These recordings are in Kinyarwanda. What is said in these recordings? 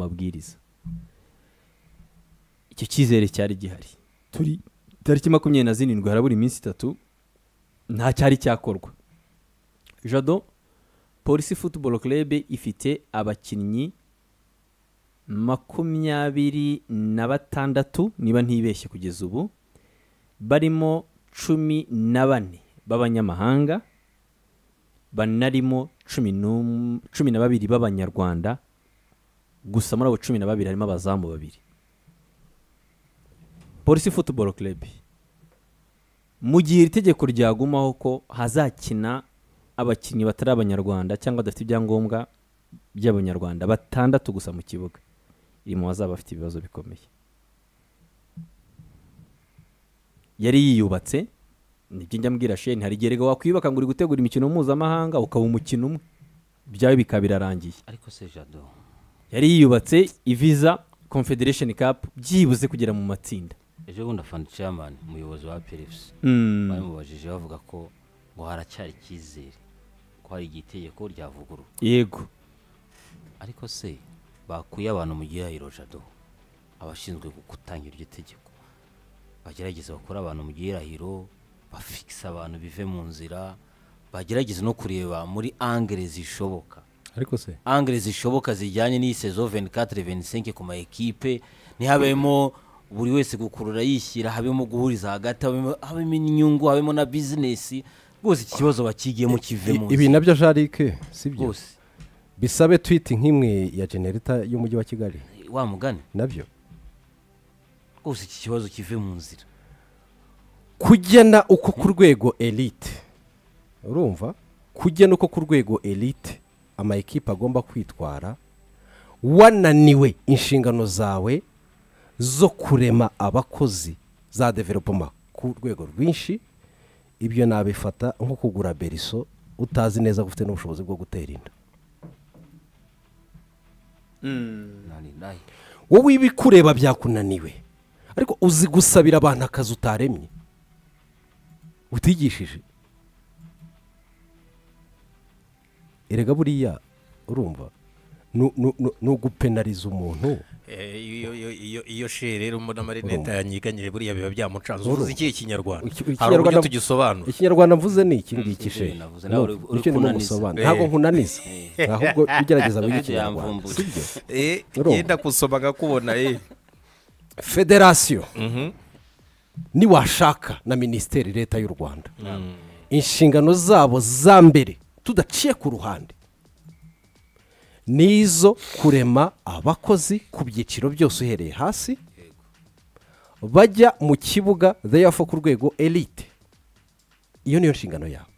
amabwiriza icyo cyizere cyari gihari turi tariki makumyabiri na zirindwi harabura iminsi itatu nta cyari cyakorwa jado polisi futuboro kerebe ifite abakinnyi makumyabiri na batandatu niba ntibeshye kugeza ubu barimo cumi na bane b'abanyamahanga banarimo cumi n'um- cumi na babiri b'abanyarwanda gusa muri abo cumi na babiri harimo abazamu babiri polisi futuboro kerebi mu gihe iri tegeko ryagumaho ko hazakina abakinnyi batari abanyarwanda cyangwa badafite ibyangombwa by'abanyarwanda batandatu gusa mu kibuga iri mu bazaba bafite ibibazo bikomeye yari yiyubatse nibyo njya mbwira sheni hari igihe erega wakwiyubaka ngo uri gutegura imikino mpuzamahanga ukaba umukino umwe byawe bikaba birarangiye ariko se jado yari yiyubatse iviza confederation cup byibuze kugera mu matsinda ejo bundi afana chairman umuyobozi wa pelips bamubajije bavuga ko ngo haracyari icyizere ko hari igihe itegeko ryavugururwa yego ariko se bakuye abantu mu gihirahiro jado abashinzwe gutangira iryo tegeko bagerageze bakure abantu mu gihirahiro bafikisa abantu bive mu nzira bagerageze no kureba muri angere zishoboka ariko se angere zishoboka zijyanye n'iyi sezo 24 25 ku ma ekipe ntihabemo buri wese gukurura yishyira habemo guhuriza hagati habemo, habemo inyungu habemo na bizinesi rwose iki kibazo bakigiyemo kive mu ibi nzira. nabyo jarike si byo rwose bisabe twiti nk'imwe ya generita y'umujyi wa kigali wa mugani nabyo rwose iki kibazo kive mu nzira kugena uko ku rwego elite urumva kugena uko ku rwego elite ama ekipe agomba kwitwara wananiwe inshingano zawe zo kurema abakozi za developoma ku rwego rwinshi ibyo nabifata nko kugura beriso utazi neza ko ufite n'ubushobozi bwo gutera inda nani nayi wowe ibikureba byakunaniwe ariko uzi gusabira abantu akazi utaremye utigishije erega buriya urumva ni- ni- ni- ni ugupenariza umuntu Eh, iyo- iyo- iyo- iyo she rero mbona amarinete yanyiganyije buriya biba byamucanze uvuze iki ikinyarwanda Iki- hari uburyo ikinyarwanda- tugisobanura ikinyarwanda mvuze ni iki ngiki ibyo she navuze, nawe uri- uri nicyo ndimo kunaniza. gusobanura ntabwo nkunaniza ahubwo ugerageza wiga Ndabyo ikinyarwanda yamvumbuye. si byo Eh, Urumva. yenda gusoma akakubona eh. federasiyo niwashaka na minisiteri leta y'u rwanda inshingano zabo za mbere tudaciye ku ruhande ni izo kurema abakozi ku byiciro byose uhereye hasi bajya mu kibuga therefore ku rwego elite iyo niyo nshingano yawe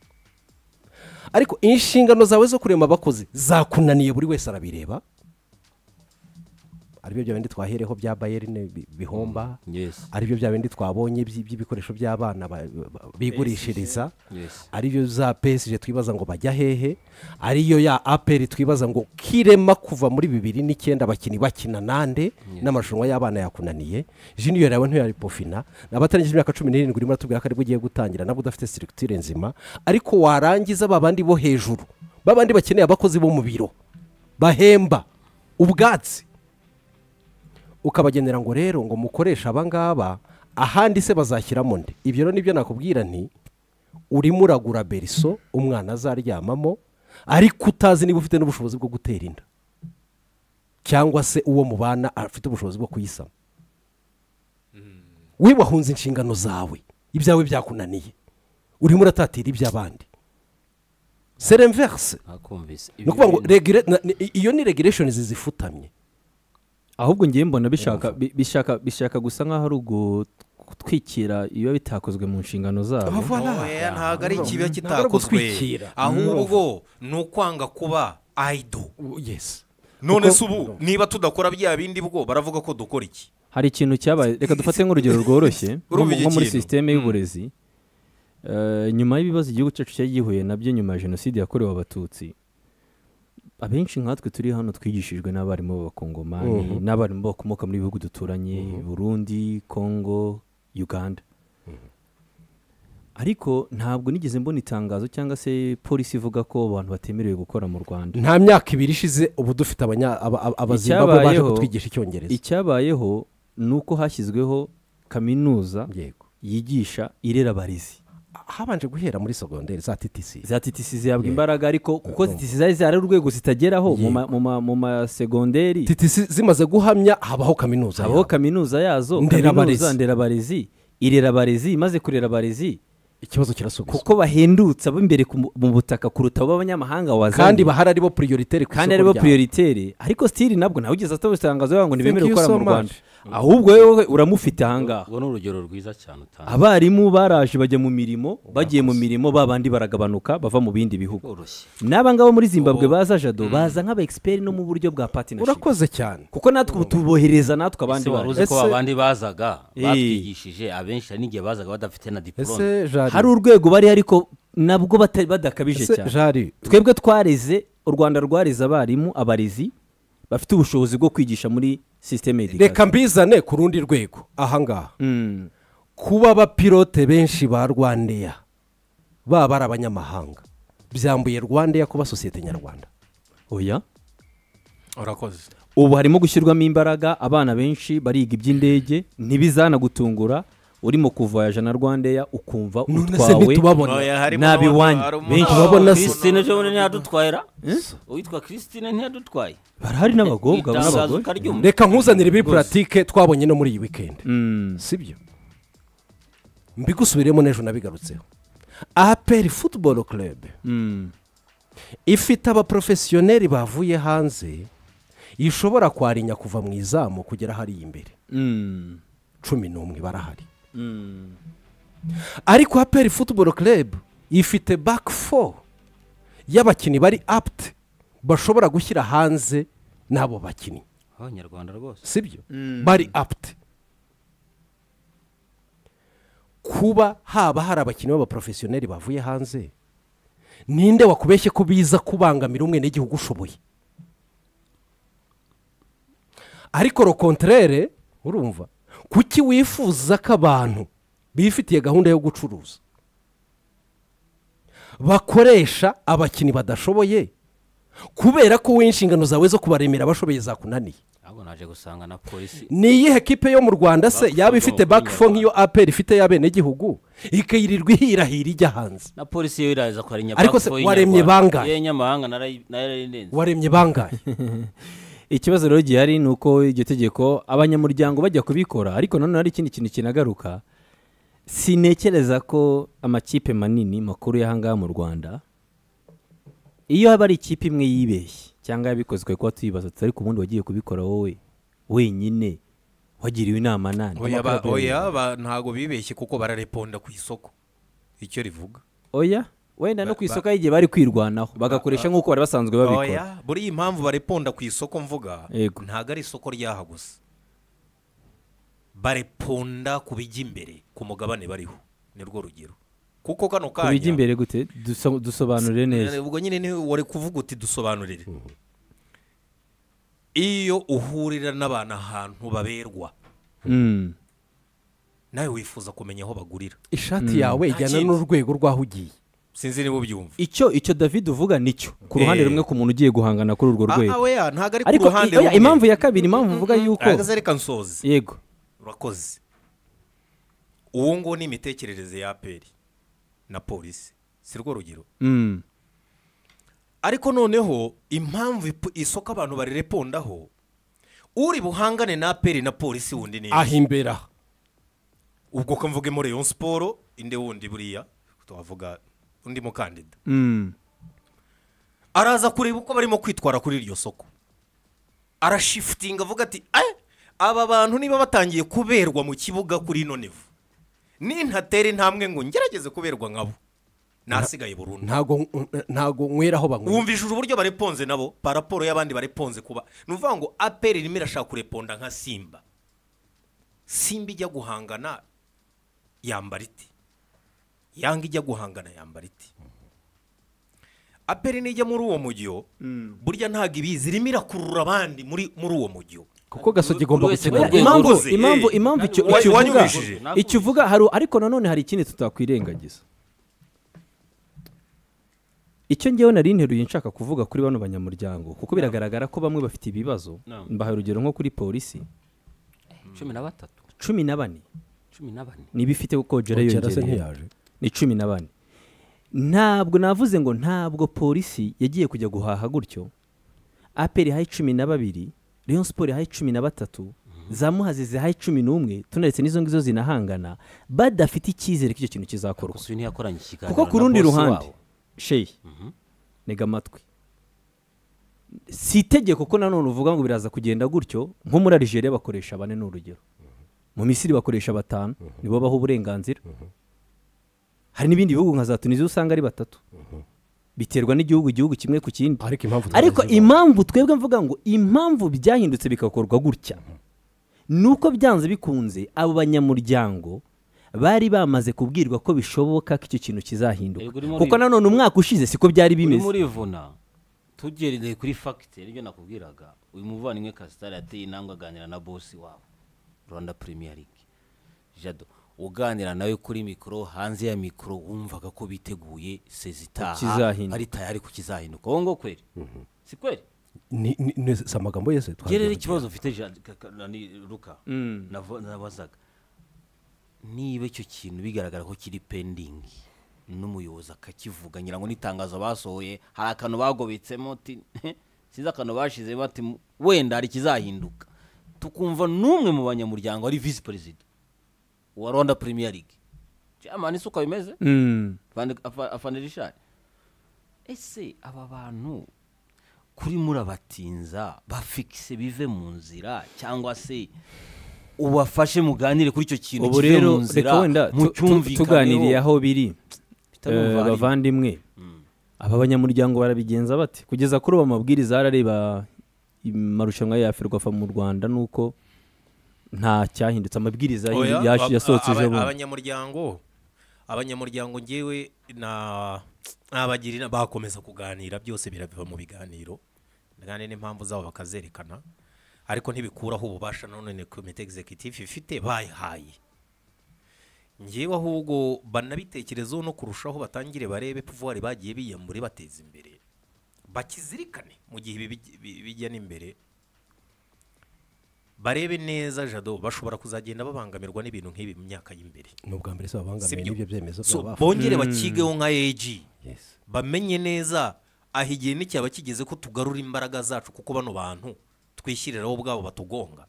ariko inshingano zawe zo kurema abakozi zakunaniye buri wese arabireba aribyo bya bindi twahereho bya bayerine bi- bihomba yes aribyo bya bindi twabonye by- by'ibikoresho by'abana ba- ba- bigurishiriza yes ariyo za pesije twibaza ngo bajya hehe ariyo ya aperi twibaza ngo kirema kuva muri bibiri n'icyenda abakinnyi bakina nande n'amarushanwa y'abana yakunaniye jiniyori yawe ntiyaripofina abatarangije imyaka cumi n'irindwi urimo aratubwira ko aribwo ugiye gutangira nabwo udafite sirikitire nzima ariko warangiza ba bandi bo hejuru ba bandi bakeneye abakozi bo mu biro bahemba ubwatsi ukabagenera ngo rero ngo mukoreshe abangaba ahandi se bazashyiramo nde ibyo rero nibyo nakubwira nti urimo uragura beriso umwana azaryamamo ariko utazi niba ufite n'ubushobozi bwo gutera inda cyangwa se uwo mubana afite ubushobozi bwo kuyisama we wahunze inshingano zawe ibyawe byakunaniye urimo uratatira iby'abandi seremverse nakumvise ni ukuvuga ngo bintu- regula- na- ni- iyo ni regulation zifutamye ahubwo ngiye mbona bishaka bi- bishaka bishaka gusa nk'aho ari ugutwikira ibiba bitakozwe mu nshingano zabo oya ntabwo ari ikiba ari kitakozwe ugutwikira. ahubwo ni ukwanga kuba ayido yes none Kuko- se ubu niba tudakora bya bindi bwo baravuga ko dukora iki hari ikintu cyabaye reka dufate nk'urugero rworoshye nko mu- Urumva icyo nko muri kintu? sisiteme y'uburezi Eh, nyuma y'ibibazo igihugu cyacu cyari gihuye nabyo nyuma ya jenoside yakorewe abatutsi abenshi nkatwe turi hano twigishijwe n'abarimu b'abakongomani n'abarimu bakomoka muri bihugu duturanye burundi kongo uganda ariko ntabwo nigeze mbona itangazo cyangwa se polisi ivuga ko abantu batemerewe gukora mu rwanda nta myaka ibiri ishize ubu dufite abanya- aba- aba- abazimbabwe baje Icyabayeho- kutwigisha icyongereza icyabayeho ni uko hashyizweho kaminuza yego yigisha irera abarezi habanje guhera muri segonderi za ttc za titisi zihabwa imbaraga ariko kuko titisi zari zari urwego zitageraho mu ma- mu ma- mu masegonderi ttc zimaze guhamya habaho kaminuza habaho yabo. kaminuza yazo Nderabarezi. kaminuza nderabarezi irera abarezi imaze kurera abarezi ikibazo kirasubizwa kuko bahendutse ab'imbere ku mu- mu butaka kuruta abo abanyamahanga kandi wazanye bahari aribo prioritaire ku kandi isoko aribo ryabo. prioritere ariko sitiri nabwo nawe ugeze ataba itangazo yawe ngo ntibemere Thank you gukora mu so much. rwanda ahubwo wowe uramufite ahangaha urwo ni urugero rwiza cyane utanga abarimu baraje bajya mu mirimo bagiye mu mirimo ba bandi baragabanuka bava mu bindi bihugu bworoshye n'aba ngaba muri zimbabwe baza jado baza nk'abaegiperi no mu buryo bwa patinashipu urakoze cyane kuko natwe ubu tubohereza natwe abandi ese wari baje uzi ko Ese- abandi bazaga Eh. batwigishije abenshi hari n'igihe bazaga badafite na diporome ese jari hari urwego bari ariko nabwo bata- badakabije ese cyane jari twebwe twareze u rwanda rwareze abarimu abarezi bafite ubushobozi bwo kwigisha muri sisiteme reka mbizane ku rundi rwego ahangaha kuba abapilote benshi ba rwandeya baba ari abanyamahanga byambuye rwandeya kuba sosiyete nyarwanda oya urakoze ubu harimo gushyirwamo imbaraga abana benshi bariga iby'indege ntibizana gutungura urimo kuvayaja na rwandeya ukumva none se utwawe ntitubabona nabi wanyu. Benshi babona si- christine ejo bundi ntiyadutwayira uwitwa christine ntiyadutwaye barahari n'abagobwa Itangazo n'abagore ukaryumva. reka nkuzanire muri puratike twabonye no muri iyi wikendi sibyo mbigusubiremo n'ejo nabigarutseho aperi futuboro kerebe Mm. ifite abaporofesiyoneri bavuye hanze ishobora kwarinya kuva mu izamu kugera hariya imbere Mm. cumi n'umwe barahari Mm. ariko aperi futuboro kerebe ifite baki fo y'abakinnyi bari apti bashobora gushyira hanze n'abo bakinnyi abanyarwanda rwose sibyo bari apti kuba haba hari abakinnyi b'abaporofesiyoneri bavuye hanze ninde wakubeshye ko biza kubangamira umwe n'igihugu ushoboye ariko rokonterere urumva kuki wifuza ko abantu bifitiye gahunda yo gucuruza bakoresha abakinnyi badashoboye kubera ko wowe inshingano zawe zo kubaremera abashoboye zakunaniye ahubwo naje gusanga na polisi ni iyihe kipe yo mu rwanda se Back yaba four ifite bwo back muri four nk'iyo Nyarwanda. aperi ifite y'abenegihugu ikiyirirwa ihirahira ijya hanze na polisi yo iraza kwarinya Ariko se waremye bangahe? yenyamahanga narayirenze waremye bangahe ikibazo rero gihari ni uko iryo tegeko abanyamuryango bajya kubikora ariko nanone hari ikindi kintu kinagaruka sinekereza ko amakipe manini makuru y'ahangaha mu rwanda iyo haba ari ikipe imwe yibeshye cyangwa yabikoze ukaba kuba tuyibaza tutari ku wundi wagiye kubikora wowe wenyine wagiriwe inama nani oya ba- oya, ba- ntago bibeshye kuko barareponda ku isoko icyo rivuga oya wenda no ku isoko y'igihe bari kwirwanaho bagakoresha nk'uko bari basanzwe babikora oya buriya impamvu bareponda ku isoko mvuga Yego. ntago ari isoko ryaha gusa bareponda ku bijya imbere ku mugabane bariho ni rwo rugero kuko kano ku bijya kanya imbere gute Duso- dusobanurire neza ubwo nyine niwe wari kuvuga uti dusobanurire iyo uhurira n'abantu ahantu baberwa Mm. nawe wifuza kumenya aho bagurira ishati yawe ijyana Ntakindi. n'urwego rw'aho ugiye sinzi niba ubyumva icyo icyo david uvuga nicyo ku ruhande Eh. rumwe ku muntu ugiye guhangana kuri urwo Ah, ah, rwego weya ntago ari ku ariko ruhande i- oya, rumwe. impamvu ya kabiri impamvu uvuga yuko ahagaze reka nsoze yego urakoze uwo nguwo ni imitekerereze ya aperi na polisi si rwo rugero Mm. ariko noneho impamvu ipo- isoko abantu barirepondaho uri buhangane na aperi na polisi wundi ni aho imbere aha ubwo ko mvuge muri Rayon siporo inde wundi buriya twavuga undi mukandida Mm. araza kureba uko barimo kwitwara kuri iryo soko arashifutinga avuga ati "Eh, aba bantu niba batangiye kuberwa mu kibuga kuri ino nivu nintatera intambwe ngo ngerageze kuberwa nkabo nasigaye burundu ntago ntago nywera aho banywera wumvishije uburyo bareponze nabo pa raporo y'abandi bareponze kuba ni ukuvuga ngo aperi irimo irashaka kureponda nka simba simba ijya guhangana yambara iti yanga ijya guhangana yambara iti aperi nijya muri uwo mujyo burya ntabwo ibizi irimo irakurura abandi muri muri uwo mujyo kuko gasogi igomba Buri wese gukina ku rwego impamvu rwe. impamvu Eh. impamvu icyo Wa- icyo uvuga wanyumvishije. icyo uvuga hari ariko nanone hari ikindi tutakwirengagiza icyo ngewe nari nteruye nshaka kuvuga kuri bano banyamuryango kuko biragaragara ko bamwe bafite ibibazo No. mbaha urugero nko kuri polisi cumi na batatu cumi na bane cumi na bane niba ifite kogera kera se yongereye ntiyaje ni cumi na bane ntabwo navuze ngo ntabwo polisi yagiye kujya guhaha gutyo aperi ihaye cumi na babiri leon siporo ihaye cumi na batatu za muhazi zihaye cumi n'umwe tunaretse n'izo ngizo zinahangana badafite icyizere ko icyo kintu kizakorwa gusa uyu ntiyakoranye ikiganiro kuko ku na rundi bosi ruhande wabo. sheyi ntega amatwi si itegeko ko nanone uvuga ngo biraza kugenda gutyo nko muri Algeria bakoresha bane ni urugero mu misiri bakoresha batanu nibo baha uburenganzira hari n'ibindi bihugu nka za tunisiya usanga ari batatu biterwa n'igihugu igihugu kimwe ku kindi ariko impamvu ariko tutazivuga- impamvu twebwe mvuga ngo impamvu byahindutse bigakorwa gutya ni uko byanze bikunze abo banyamuryango bari bamaze kubwirwa ko bishoboka ko icyo kintu kizahinduka Yego, urimo kuko uri- nanone umwaka ushize siko byari urimo bimeze urivuna tugereye kuri fagitire ibyo nakubwiraga uyu muvandimwe kasitari yateye intambwe aganira na bosi wabo rwanda premier league jado uganira nawe kuri mikoro hanze ya mikoro wumvaga ko biteguye sezitaha Kukizahinduka. ari tayari kukizahinduka wowe ngo kweri si kweri ni ni- ni- si amagambo yose twagiye gerera kugira. ikibazo mfite Jean- ka- ka- nani, ruka Navo- nabazaga niba icyo kintu bigaragara ko kiri pendingi n'umuyobozi akakivuga ngira ngo n'itangazo basohoye hari akantu bagobetsemo uti sinzi akantu bashizemo ati mu- wenda hari ikizahinduka tukumva n'umwe mu banyamuryango ari visi perezida wa rwanda premier league jamani si uko bimeze Mm. afana rishari ese aba bantu kuri murabatinza bafikise bive mu nzira cyangwa se ubafashe muganire kuri icyo kintu ubu kive mu rero nzira reka wenda tu- tu- tuganiriye aho biri eh, bava bavandimwe aba banyamuryango barabigenza bate kugeza kuri ubu amabwiriza arareba amarushanwa ya ferwafa mu rwanda ni uko nta cyahindutse amabwiriza Oya, yash- aba- yasohotse aba- ejo bundi abanyamuryango abanyamuryango ngewe na abagira inama bakomeza kuganira byose birabiva mu biganiro kandi n'impamvu zabo bakazerekana ariko ntibikuraho ububasha none komite executive ifite bayihaye ngewe ahubwo banabitekerezeho no kurushaho batangire barebe puvuwari bagiye biyambure bateza imbere bakizirikane mu gihe ibi bij- bi- bijya n'imbere barebe neza jado bashobora kuzagenda babangamirwa n'ibintu nk'ibi mu myaka y'imbere ni ubwa mbere se babangamiye Sibyo. n'ibyo byemezo So, by'abafa. bongere bakigeho nka eji Yes. bamenye neza aho igihe n'icyaba kigeze ko tugarura imbaraga zacu kuko bano bantu twishyiriraho ubwabo batugonga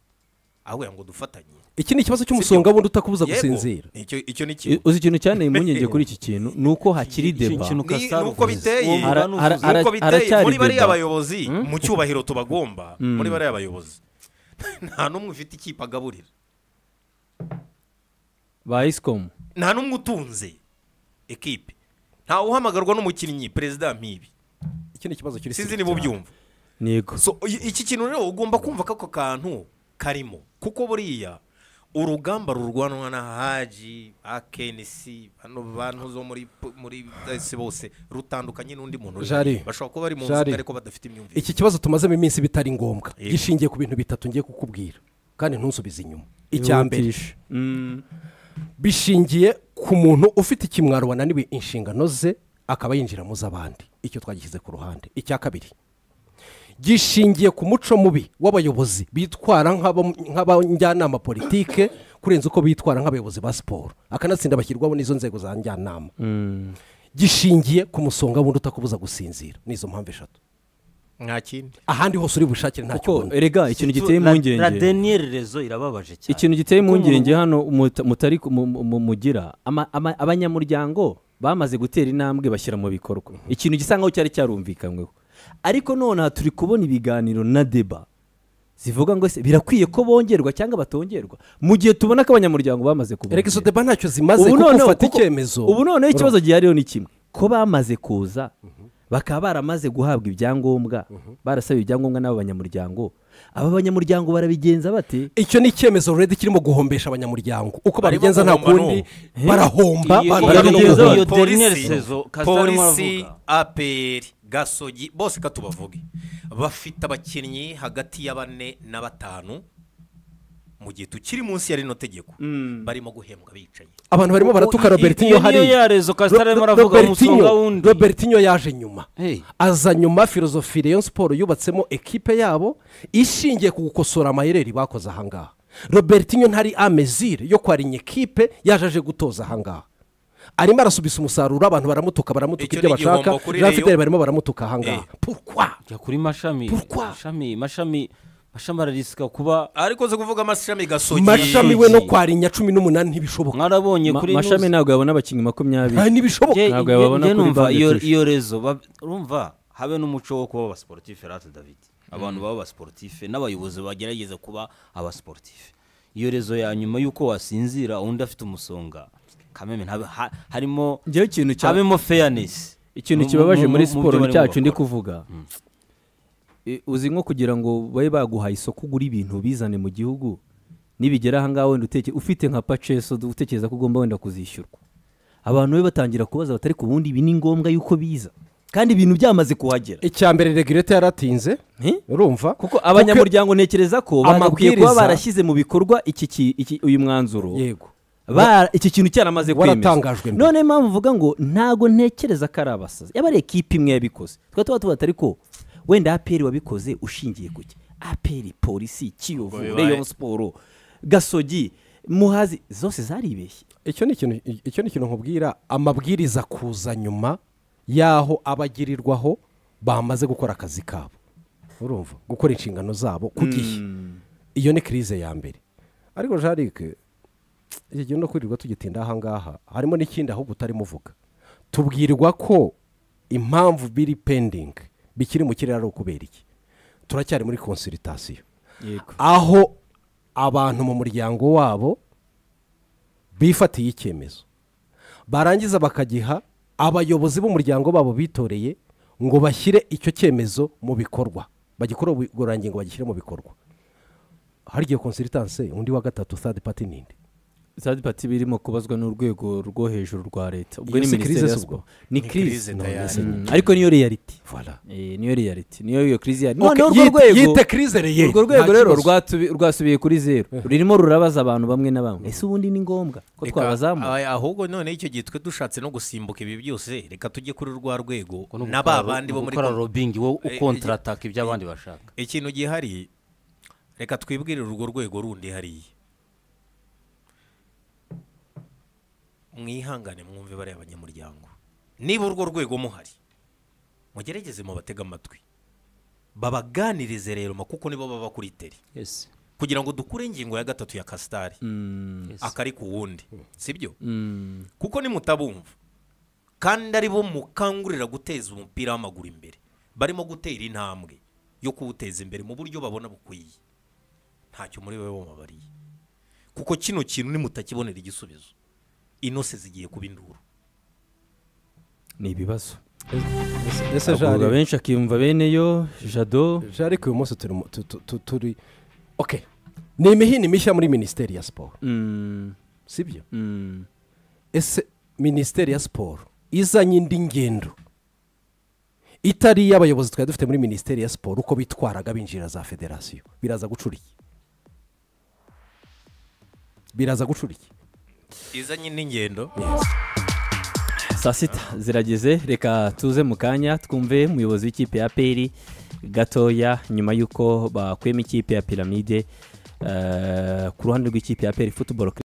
aho ngo dufatanye iki ni ikibazo cy'umusonga wundi utakubuza Yego, gusinzira icyo icyo ni kimwe I- uzi ikintu cyane impungenge kuri iki kintu ni uko hakiri Iki- iki deba kintu- Ni- Kasaro nuko uvuze. biteye Uwo Ara- mugani ara- uvuze. ara- nuko biteye aracyari muri bariya deba. bayobozi mu cyubahiro tubagomba muri bariya bayobozi nta n'umwe ufite ikipe agaburira ba isikomu nta n'umwe utunze ekipe ntawe uhamagarwa n'umukinnyi perezida mpibi iki ni ikibazo kiri sinzi niba ubyumva yego So, i- iki kintu rero ugomba kumva ko ako kantu karimo kuko buriya urugamba rurwanwa na haji akenisi bano bantu zo muri p- muri ese bose rutandukanye n'undi muntu uri Jari. hariya. bashobora kuba bari mu Jari. nzoga ariko badafite imyumvire iki kibazo tumazemo iminsi bitari ngombwa Yego. gishingiye ku bintu bitatu ngiye kukubwira kandi ntusubize inyuma icya mbere Yihutisha. Mm. bishingiye ku muntu ufite ikimwaro wananiwe inshingano ze akaba yinjira mu z'abandi icyo twagishyize ku ruhande icya kabiri gishingiye ku muco mubi w'abayobozi bitwara nk'aba- nk'abajyanama politike kurenza uko bitwara nk'abayobozi ba siporo akanatsinda bashyirwaho n'izo nzego za njyanama gishingiye ku musonga wundi utakubuza gusinzira nizo mpamvu eshatu nta kindi ahandi hose uri bushakire ntacyo kuko ubona erega ikintu giteye la impungenge deniyeri rezo irababaje cyane ikintu giteye Kuko umuntu- impungenge hano muta- mutari ku- mu- mu- mu- mugira ama- ama- abanyamuryango bamaze gutera intambwe bashyira mu bikorwa ikintu gisa nkaho cyari cyarumvikanyweho ariko nonaha turi kubona ibiganiro na deba zivuga ngo ese birakwiye ko bongerwa cyangwa batongerwa mu gihe tubona ko abanyamuryango bamaze kubona erega izo deba ntacyo zimaze kuko ufata icyemezo ubu noneho ikibazo gihariho ni kimwe ko bamaze kuza bakaba baramaze guhabwa ibyangombwa barasabiwe ibyangombwa n'abo banyamuryango aba banyamuryango barabigenza bate icyo ni icyemezo ruredi kirimo guhombesha abanyamuryango uko Barimo babigenza nta guhomba kundi no. barahomba Iyo- iyo- abantu barimo iyo- guhomba. iyo- polisi Daniel Sezo, Kasarimo polisi aravuga. aperi gasogi bose ka tubavuge bafite abakinnyi hagati ya bane na batanu mu mu gihe tukiri munsi ya rino tegeko Mm. barimo guhembwa bicaye abantu barimo baratuka robertinyo iyo niyo hariya yarezo kasitara arimo Ro- aravuga Robertinho- umusonga wundi robertinyo yaje nyuma Hey. aza nyuma filozofi Rayon siporo yubatsemo ekipe yabo ishingiye ku gukosora amayereri bakoze ahangaha robertinyo ntari amezire yo kwarinya ekipe yaje aje gutoza ahangaha arimo arasubisa umusaruro abantu baramutuka baramutuka Icyo ibyo ni igihombo bashaka kuri Rayon. rafiteri barimo baramutuka ahangaha Eh. purukwa jya kuri mashami Pourquoi? mashami mashami mashami ararisika kuba ariko zo kuvuga amashami gasogeye mashami we no kwarinya cumi n'umunani ntibishoboka mwarabonye Ma- kuri mashami nuzi- ntabwo yabona abakinnyi makumyabiri Ah, ntibishoboka Njye- ntabwo njye- yababona njye kuri numva bande iyo tuyishe. iyo rezo bab- urumva habe n'umuco wo kuba abasiporutife rata david abantu baba abasiporutife n'abayobozi bagerageza kuba abasiporutife iyo rezo ya nyuma y'uko wasinzira undi afite umusonga kameme ntabe- ha- harimo njyewe ikintu cya habemo fairness ikintu Mu- kibabaje mu- muri mu- mu siporo byo barimo cyacu ndi bakora. kuvuga E, uzi nko kugira ngo babe baguhaye isoko ugura ibintu ubizane mu gihugu nibigera ahangaha wenda uteke ufite nka paceso utekereza ko ugomba wenda kuzishyurwa abantu be batangira kubaza batari ku bundi ibi ni ngombwa yuko biza kandi ibintu byamaze kuhagera icya mbere regirete yaratinze Eh? urumva kuko abanyamuryango ntekereza ko bagakwiye kuba amabwiriza- barashyize mu bikorwa iki ki- iki- uyu mwanzuro yego Ba- iki kintu cyaramaze Waratangajwe mbere. none mpamvu uvuga ngo ntago ntekereza ko ari abasazi yaba ari ekipi imwe yabikoze twa tuba tuba ariko wenda aperi wabikoze ushingiye ku ki aperi polisi kiyovu reyo siporo gasogi muhazi zose zaribeshye icyo ni ikintu icyo ni ikintu nkubwira amabwiriza kuza nyuma y'aho abagirirwaho bamaze gukora akazi kabo urumva gukora inshingano zabo ku gihe iyo ni kirize ya mbere ariko jarike iki gihe no kwirirwa tugitinda ahangaha harimo n'ikindi ahubwo utarimo uvuga tubwirwa ko impamvu biri pendingi bikiri mu kirere ari ukubera iki turacyari muri konsiritasiyo yego aho abantu mu muryango wabo bifatiye icyemezo barangiza bakagiha abayobozi b'umuryango babo bitoreye ngo bashyire icyo cyemezo mu bikorwa bagikore ubugororangingo bagishyire mu bikorwa hari igihe konsiritanse undi wa gatatu third party ninde zari pati birimo kubazwa n'urwego rwo hejuru rwa leta ubwo Iyo ni si minisiteri crise ya si ubwo? siporo ni Ni kirize crise none tayari se- ariko niyo reality Voilà. Eh, niyo reality niyo iyo kirize yari Okay, noneho urwo yite- rwego yite crise reye urwo rwego rero rwa rwatubi- rwasubiye kuri zeru rurimo rurabaza abantu bamwe na bamwe ese ubundi ni ngombwa ko Reka- twabazamura ah, ahubwo none icyo gihe twe dushatse no gusimbuka ibi byose reka tujye kuri rwa rwego Kuko ni na ugukora- ba bandi bo muri ugukora konti- robingi wo Eh, ukontrataka ibyo abandi bashaka ikintu gihari reka twibwirire urwo rwego rundi hariya mwihangane mwumve bariya banyamuryango niba urwo rwego muhari mugerageze mubatege amatwi babaganirize rero ma kuko nibo baba kuri teri yes kugira ngo dukure ingingo ya gatatu ya kasitari yes akari ku wundi sibyo Mm, kuko nimutabumva kandi ari bo mukangurira guteza umupira w'amaguru imbere barimo gutera intambwe yo kuwuteza imbere mu buryo babona bukwiye ntacyo muri bo mubariye kuko kino kintu nimutakibonera igisubizo inose zigiye kuba induru ni ibibazo ese abagororwa jari benshi akiyumva bene yo jado jari uyu munsi turi mu- tu- tu- tu- turi ok ni imihini mishya muri minisiteri ya siporo mm, sibyo mm, ese minisiteri ya siporo izanye indi ngendo itari iy'abayobozi twari dufite muri minisiteri ya siporo uko bitwaraga binjira za federasiyo biraza guca iki biraza guca iki izanye n'ingendo saa sita zirageze reka tuze mu kanya twumve umuyobozi w'ikipe ya peri gatoya nyuma y'uko bakuyemo ikipe ya piramide eh, ku ruhande rw'ikipe ya peri futuboro